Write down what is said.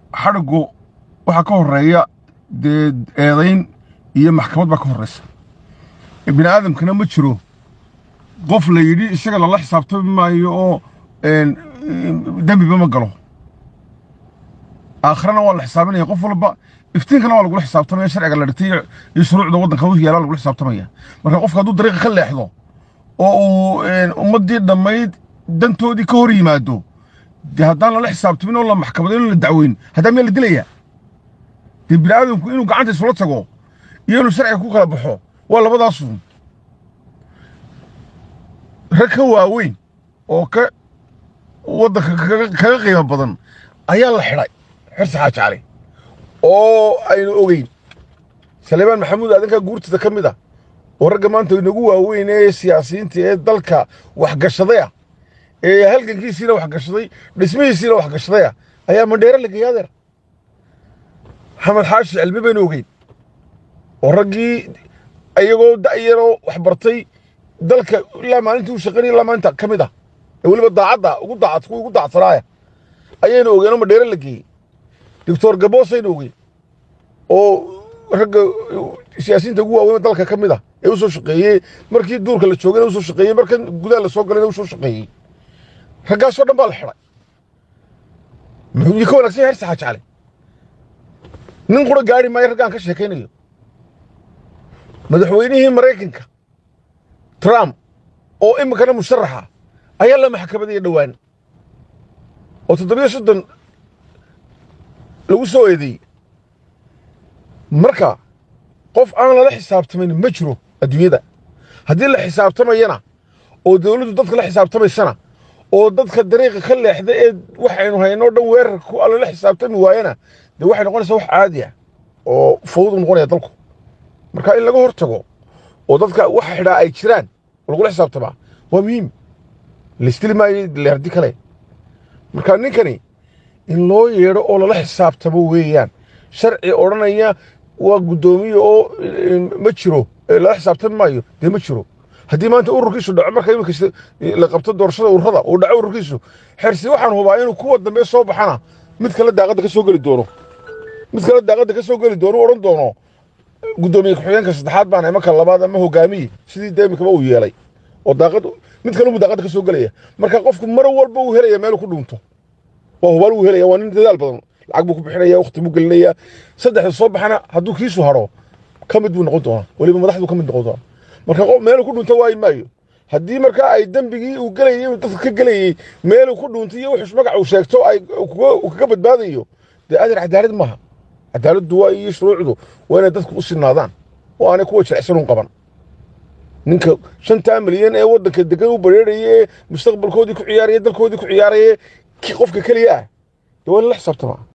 xadhigu waxaa ka horeeya dee eedayn iyo maxkamad baa ka horreysa bini aadamkana ma jiro qof la yidhi isaga lala xisaabtami maayo oo dembiba ma galo aakhirana waa la xisaabinaya qof walba iftiinkana waa lagula xisaabtamaya sharciga la dhigtay iyo shuruucda waddanka u yaala lagula xisaabtamaya marka qofka hadduu dariiqa ka leexdo oo uu ummaddii dhammayd dantoodii ka hor yimaado dee haddaan lala xisaabtamin oo la maxkamadayn oo la dacweyn haddaa miyaa la dilayaa dee bini aadamku inuu gacanta isula tago iyo inuu sharciga ku kala baxo waa labadaasu rag ka waaweyn oo ka waddanka kaga qiimo badan ayaa la xidhay xirsi xaaji cali oo aynu ogeyn saleebaan maxamuud aadankaa guurtada ka mid ah oo ragga maanta inagu waaweyn ee siyaasiyiinta ee dalka waxgashaday ah ee halgankiisiina waxgashaday dhismihiisiina waxgashaday ah ayaa mandheere la geeyay adeer maxamed xaashi cilmi baynu ogeyn oo raggii iyagoo da'yaroo wax bartay dalka ilaa maalintii u shaqaynaya ilaa maalinta ka mid ah ee weliba daacadda ugu daacad kuwa ugu daacadsanaaya ayaynu ogeen oo mandheere la geeyey doctor gaboos aynu ogeyn oo ragga siyaasiyiinta ugu waaweyn dalka ka mid ah ee u soo shaqeeyey markii duurka la joogayna u soo shaqeeyey markan gudaha la soo galayna u soo shaqeeyey raggaasoo dhan baa la xidhay muxuu ka wanaagsan yahay hersi xaaji cali nin qura gaari maayo raggaan ka sheekaynayo madaxweynihii maraykanka trump oo iminkana musharaxa ayaa la maxkamadaya dhowaan oo toddobiyo soddon lagu soo eedeeyey marka qof aan lala xisaabtamayn ma jiro adduunyada haddii la xisaabtamayana oo dawladdu dadka la xisaabtamaysana oo dadka dariiqa ka leexda ee waxaynu haynoo dhan weerarku lala xisaabtami waayana dee waxay noqonaysaa wax caadi ah oo fawdu noqonaya dalku marka in laga hor tago oo dadka waxa xidhaa ay jiraan oo lagula xisaabtamaa waa muhiim laistili maayo leerdi kale marka ninkani in loo yeedho oo lala xisaabtamo weeyaan sharci odhanaya waa guddoomiye oo ma jiro lala xisaabtami maayo dee ma jiro haddii maanta ururkiisu dhaco marka iminka la qabto doorashada ururada uu dhaco ururkiisu xersi waxaan hubaa inuu kuwa dambe soo baxana mid kale daaqadda ka soo geli doono mid kale daaqadda ka soo geli doono u odhan doono guddoomiye ku-xigeenka saddexaad baan ama ka labaad ama hogaamiye sidii dee iminkaba uu yeelay oo daaqad mid kale uu daaqadda ka soo gelaya marka qofku mar walba uu helaya meel ku dhuunto waa hubaal uu helaya waa nin dadaal badan lacag buu ku bixinaya waqti buu gelinaya saddexda soo baxana hadduu kiisu haro ka mid buu noqon doonaa weliba madaxdu ka mid noqon doonaa marka qof meelu ku dhunto waayi maayo haddii markaa ay dembigii uu gelayay inuu dadka ka gelayey meeluu ku dhuuntay iyo wuxuus magac uu sheegto ay kaga badbaadayo dee adeer cadaalad maaha cadaaladdu waa iyo shuruucdu waa inay dadku u sinaadaan oo aanay kuwa jilicsanuun qaban ninka shantaa milyan ee waddanka degan u bareeraya ee mustaqbalkoodii ku ciyaaraya dalkoodii ku ciyaaraya qofka keliya ah dee waa in la xisaabtamaa